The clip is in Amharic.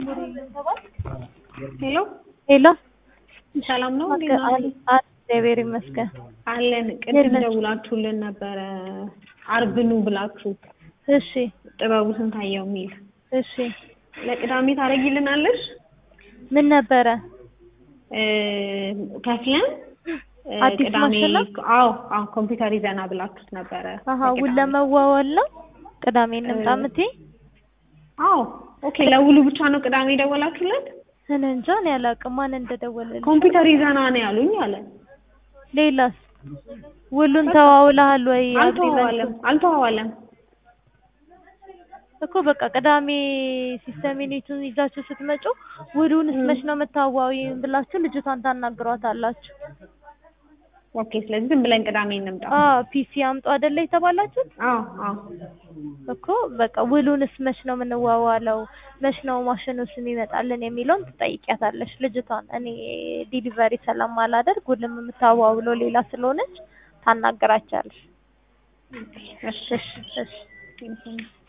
ሄሎ ሄሎ ሰላም ነው እንዴት ናችሁ? አል- አል- እግዚአብሔር ይመስገን። አለን ቅድም የለም። ደውላችሁልን ነበረ አርብ ኑ ብላችሁ እሺ ጥበቡ ስንታየው የሚል እሺ ለቅዳሜ ታደርጊልናለሽ ምን ነበረ? እ ከፍለን እ አዲስ ቅዳሜ ማሽን ነው? አዎ አዎ ኮምፒውተር ይዘና ብላችሁት ነበረ አሀ ውል ለቅዳሜ። ለመዋዋል ነው። ቅዳሜ እንምጣ እ- እምትይ? አዎ ኦኬ ለውሉ ብቻ ነው ቅዳሜ የደወላችሁለት እኔ እንጃ እኔ አላውቅም ማን እንደደወለልኝ። ኮምፒውተር ይዘና ነው ያሉኝ አለ ሌላስ ውሉን ተዋውለሃል ወይ? አልተዋዋለም አግሪመንቱ አልተዋዋለም እኮ በቃ ቅዳሜ ሲስተም ዩኒቱን ይዛችሁ ስትመጩ ውሉንስ ም። መች ነው የምታዋዊ ብላችሁ ልጅቷን ታናግሯታላችሁ። ኦኬ ስለዚህ ዝም ብለን ቅዳሜ እንምጣ አዎ ፒሲ አምጡ አይደለ የተባላችሁት? አዎ አዎ እኮ በቃ ውሉንስ መች ነው የምንዋዋለው፣ መች ነው ማሽኑ ስም ይመጣልን የሚለውን ትጠይቂያታለሽ ልጅቷን። እኔ ዲሊቨሪ ስለማላደርግ ውልም የምታዋውለው ሌላ ስለሆነች ታናገራቻለሽ። እሺ እሺ እሺ እሺ